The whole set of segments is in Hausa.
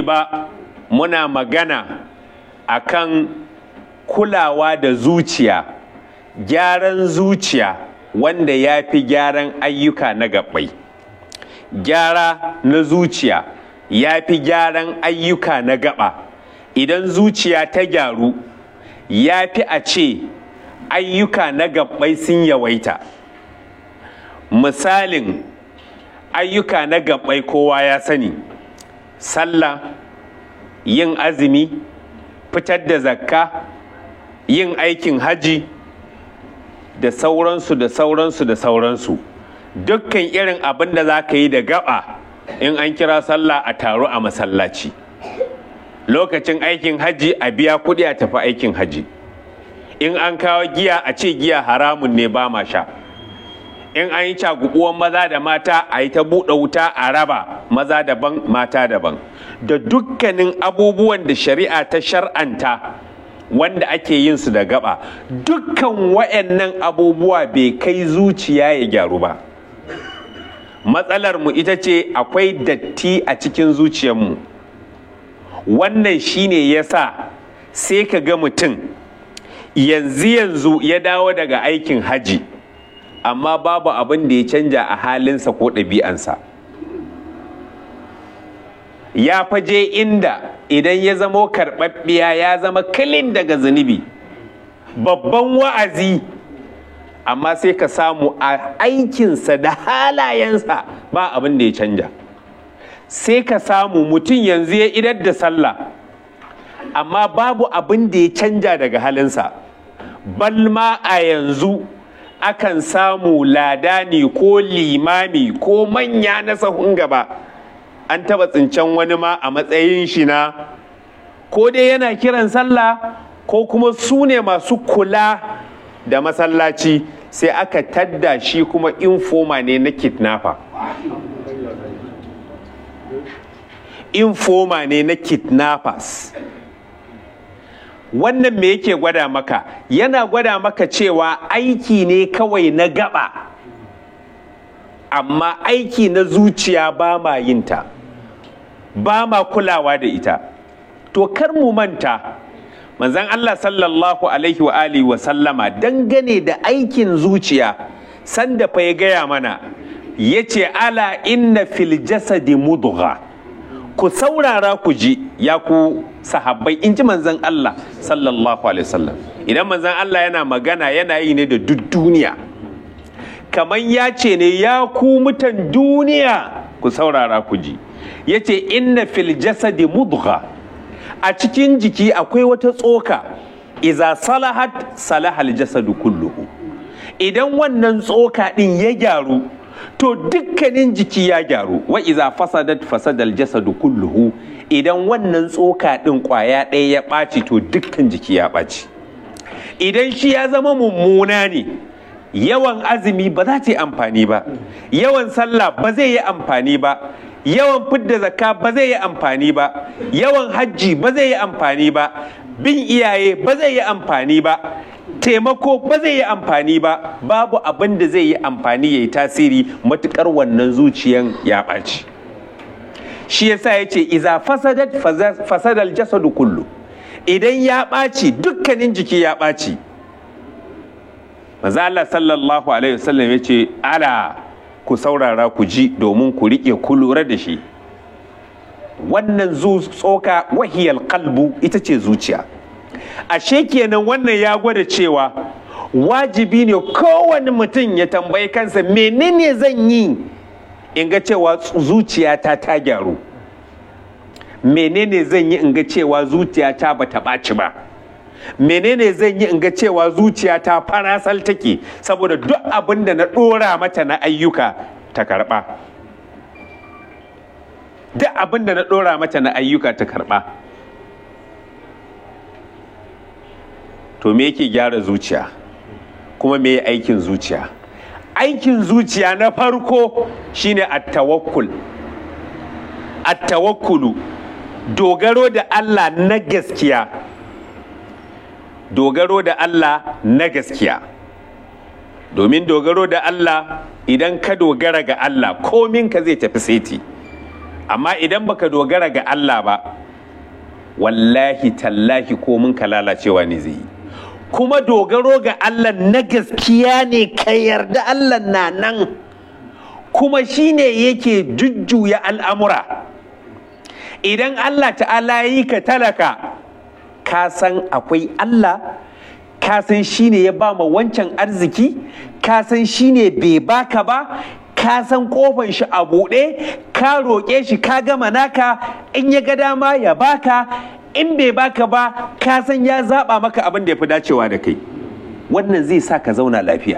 ba muna magana akan kulawa da zuciya gyaran zuciya wanda ya fi gyaran ayyuka na gabbai gyara na zuciya ya fi gyaran ayyuka na gaba idan zuciya ta gyaru ya fi a ce ayyuka na gabbai sun yawaita misalin ayyuka na gabbai kowa ya sani sallah yin azumi fitar da zakka yin aikin haji da sauransu da sauransu da sauransu dukkan irin abin da za ka yi da gaba in an kira sallah a taro a masallaci lokacin aikin haji a biya kuɗi a tafi aikin haji in an kawo giya a ce giya haramun ne ba ma sha in an yi cagubuwan maza da mata a yi ta buɗe wuta a raba maza daban mata daban da dukkanin abubuwan da shari'a ta shar'anta wanda ake yin su da gaba dukkan wayannan abubuwa bai kai zuciya ya gyaru ba matsalar mu ita ce akwai datti a cikin zuciyarmu wannan shine yasa sai ka ga mutum yanzu yanzu ya dawo daga aikin haji amma babu abin da ya canja a halinsa ko ɗabi'ansa ya faje inda idan ya zamo karɓaɓɓiya ya zama kalin daga zunubi babban wa'azi amma sai ka samu a aikinsa da halayensa ba abin da ya canja sai ka samu mutum yanzu ya idar da sallah amma babu abin da ya canja daga halinsa balma a yanzu akan samu ladani ko limami ko manya na sahun gaba an taba tsincen wani ma a matsayin shi na ko dai yana kiran sallah ko kuma su ne masu kula da masallaci sai aka tadda shi kuma infoma ne na kidnapper infoma ne na kidnappers wannan me yake gwada maka yana gwada maka cewa aiki ne kawai na gaba amma aiki na zuciya ba ma yinta ba ma kulawa da ita to kar mu manta manzan Allah sallallahu alaihi wa alihi wa sallama dangane da aikin zuciya sanda fa ya gaya mana ya ce ala inna fil jasadi mudgha ku saurara ku ji ya ku sahabbai in ji manzan Allah sallallahu alaihi wasallam idan manzan Allah yana magana yana yi ne da duk duniya kamar ya ce ne ya ku mutan duniya ku saurara ku ji ya ce inna fil jasadi mudgha a cikin jiki akwai wata tsoka iza salahat salahal jasadu kulluhu idan wannan tsoka din ya gyaru to dukkanin jiki ya gyaru wa iza fasadat fasadal jasadu kulluhu idan wannan tsoka din kwaya ɗaya ya ɓaci to dukkan jiki ya ɓaci idan shi ya zama mummuna ne yawan azumi ba za ta yi amfani ba yawan sallah ba zai yi amfani ba yawan fidda zakka ba zai yi amfani ba yawan hajji ba zai yi amfani ba bin iyaye ba zai yi amfani ba taimako ba zai yi amfani ba babu abin da zai yi amfani ya yi tasiri matukar wannan zuciyan ya ɓaci shi yasa ya ce iza fasadat fasadal jasadu kullu idan ya ɓaci dukkanin jiki ya ɓaci maza Allah sallallahu alaihi wasallam ya ce ala ku saurara ku ji domin ku riƙe ku lura da shi wannan tsoka wahiyar kalbu ita ce zuciya ashe kenan wannan ya gwada cewa wajibi ne kowane mutum ya tambayi kansa menene zan yi in ga cewa zuciyata ta gyaru menene zan yi in ga cewa zuciyata ba ta ɓaci ba menene zan yi in ga cewa zuciyata farasal take saboda duk abin da na ɗora mata na ayyuka ta karɓa duk abin da na ɗora mata na ayyuka ta karɓa to me yake gyara zuciya kuma me aikin zuciya aikin zuciya na farko shine at-tawakkul at-tawakkulu dogaro da Allah na gaskiya dogaro da Allah na gaskiya domin dogaro da Allah idan ka dogara ga Allah komin ka zai tafi seti amma idan baka dogara ga Allah ba wallahi tallahi ko mun ka lalacewa ne zai yi kuma dogaro ga Allah na gaskiya ne ka yarda Allah na nan kuma shine yake jujjuya al'amura idan Allah ta'ala yi ka talaka ka san akwai Allah ka san shine ya ba ma wancan arziki ka san shine bai baka ba ka san kofan shi a buɗe ka roƙe shi ka gama naka in ya ga dama ya baka in bai baka ba ka san ya zaɓa maka abin da ya fi dacewa da kai wannan zai sa ka zauna lafiya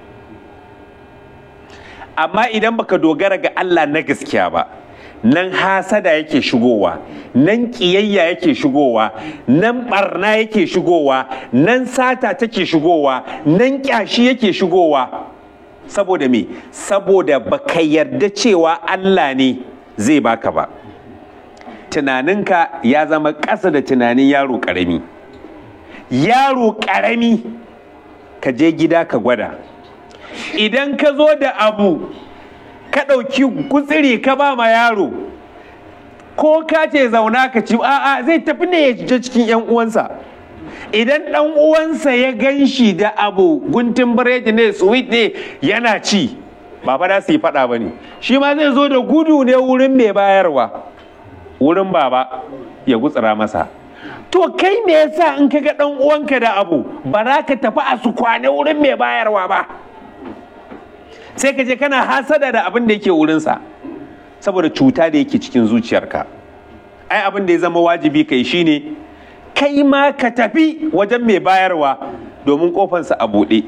amma idan baka dogara ga Allah na gaskiya ba nan hasada yake shigowa nan ƙiyayya yake shigowa nan barna yake shigowa nan sata take shigowa nan ƙyashi yake shigowa saboda me saboda baka yarda cewa Allah ne zai baka ba tunaninka ya zama ƙasa da tunanin yaro ƙarami yaro ƙarami ka je gida ka gwada idan ka zo da abu ka ɗauki gutsiri ka ba ma yaro ko ka ce zauna ka ci a'a zai tafi ne ya je cikin 'yan uwansa idan ɗan uwansa ya gan shi da abu guntun biredi ne sweet ne yana ci ba fa su yi faɗa ba ne shi ma zai zo da gudu ne wurin mai bayarwa wurin baba ya gutsira masa to kai me yasa in ka ga ɗan uwanka da abu ba za ka tafi a su kwane wurin mai bayarwa ba sai ka je kana hasada da abin da yake wurinsa saboda cuta da yake cikin zuciyarka ai abin da ya zama wajibi kai shine kai ma ka tafi wajen mai bayarwa domin kofansa a buɗe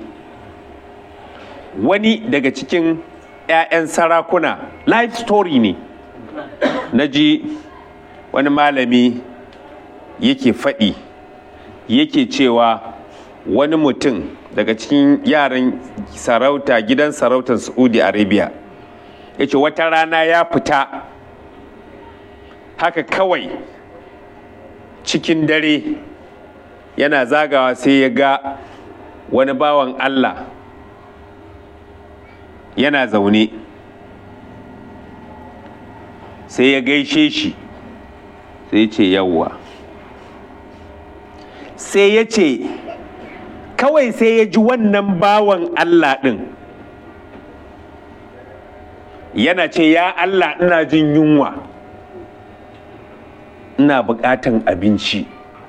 wani daga cikin 'ya'yan sarakuna life story ne na ji wani malami yake faɗi yake cewa wani mutum daga cikin yaran sarauta gidan sarautar saudi arabia ya ce wata rana ya fita haka kawai cikin dare yana zagawa sai ya ga wani bawan allah yana zaune sai ya gaishe shi sai ya ce yawwa sai ya ce kawai sai ya ji wannan bawan Allah ɗin yana ce ya Allah ina jin yunwa ina buƙatan abinci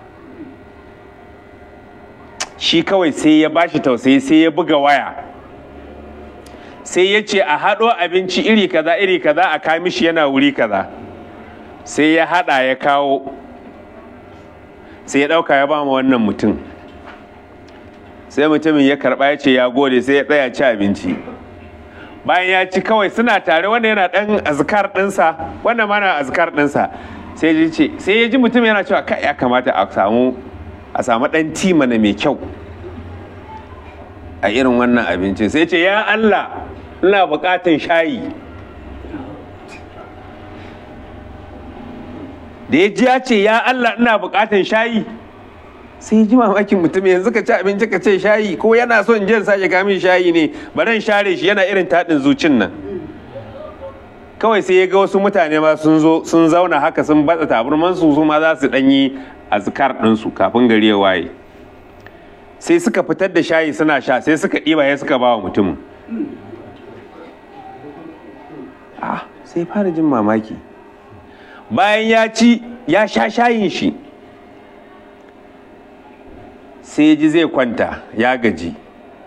shi kawai sai ya bashi tausayi sai ya buga waya sai ya ce a haɗo abinci iri kaza iri kaza a kamishi yana wuri kaza sai ya haɗa ya kawo sai ya ɗauka ya ba ma wannan mutum sai mutumin ya karba ya ce ya gode sai ya tsaya ci abinci bayan ya ci kawai suna tare wanda yana dan azkar dinsa wannan mana azkar dinsa sai ya ce sai ya ji mutum yana cewa kai ya kamata a samu a samu dan timana mai kyau a irin wannan abincin sai ce ya Allah ina bukatan shayi da ya ji ya ce ya Allah ina bukatan shayi sai ji mamakin mutum yanzu ka ci abinci ka ce shayi ko yana son jin sake kamin shayi ne baran share shi yana irin taɗin zucin nan kawai sai ya ga wasu mutane ma sun zo sun zauna haka sun batsa taburman su su ma za su ɗanyi azkar ɗinsu kafin gari ya waye sai suka fitar da shayi suna sha sai suka ɗiba ya suka ba wa mutumin ah sai fara jin mamaki bayan ya ci ya sha shayin shi sai ji zai kwanta ya gaji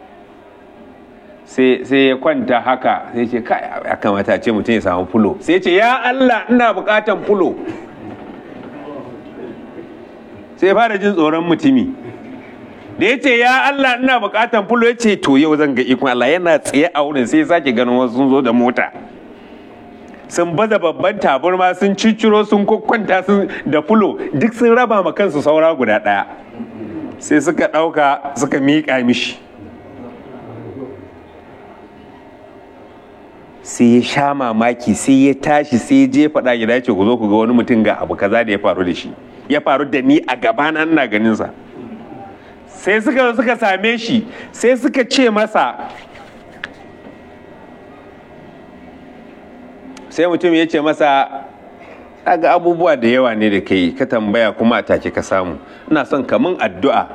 sai ya kwanta haka sai ce kai ya kamata ce mutum ya samu fulo sai ce ya Allah ina bukatan fulo sai fara jin tsoron mutumi da ya ce ya Allah ina bukatan fulo ya ce to yau zan ga ikon Allah yana tsaye a wurin sai sake ganin wasu sun zo da mota sun baza babban taburma sun cicciro sun kwakwanta sun da fulo duk sun raba ma kansu saura guda ɗaya sai suka ɗauka suka miƙa mishi sai ya sha mamaki sai ya tashi sai ya je faɗa gida ce ku zo ku ga wani mutum ga abu kaza da ya faru da shi ya faru da ni a gabana ina ganinsa sai suka suka same shi sai suka ce masa sai mutum ya ce masa ga abubuwa da yawa ne da kai ka tambaya kuma a take ka samu ina son kamun addu'a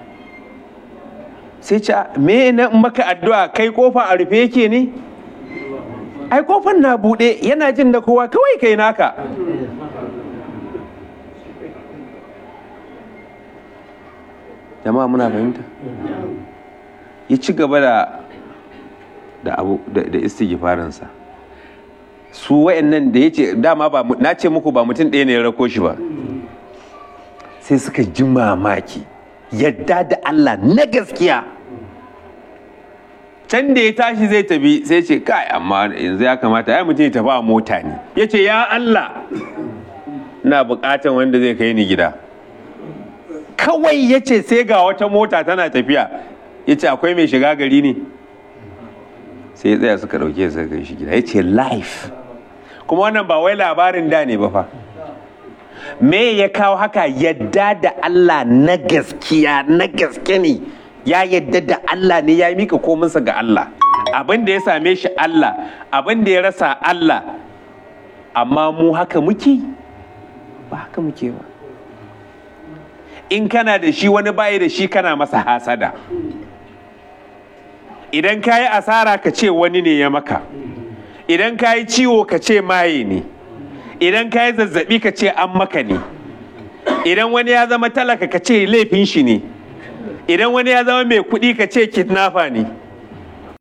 sai ce me na maka addu'a kai kofa a rufe yake ne ai kofan na buɗe yana jin da kowa kawai kai naka jama'a muna fahimta ya ci gaba da da abu da istighfarinsa su wayannan da yace dama ba na ce muku ba mutum ɗaya ne ya rako shi ba sai suka ji mamaki yadda da Allah na gaskiya can da ya tashi zai tafi sai ce kai amma yanzu ya kamata ya mutum ya tafi a mota ne ya ce ya Allah na bukatan wanda zai kai ni gida kawai ya ce sai ga wata mota tana tafiya ya ce akwai mai shiga gari ne sai ya tsaya suka ɗauke suka kai shi gida ya ce life kuma wannan ba wai labarin da ne ba fa me ya kawo haka yadda da Allah na gaskiya na gaske ne ya yadda da Allah ne ya mika kominsa ga Allah abin da ya same shi Allah abin da ya rasa Allah amma mu haka muke ba haka muke ba in kana da shi wani bayi da shi kana masa hasada idan ka yi asara ka ce wani ne ya maka idan ka yi ciwo ka ce maye ne idan ka yi zazzabi ka ce an maka ne idan wani ya zama talaka ka ce laifin shi ne idan wani ya zama mai kuɗi ka ce kidnapper ne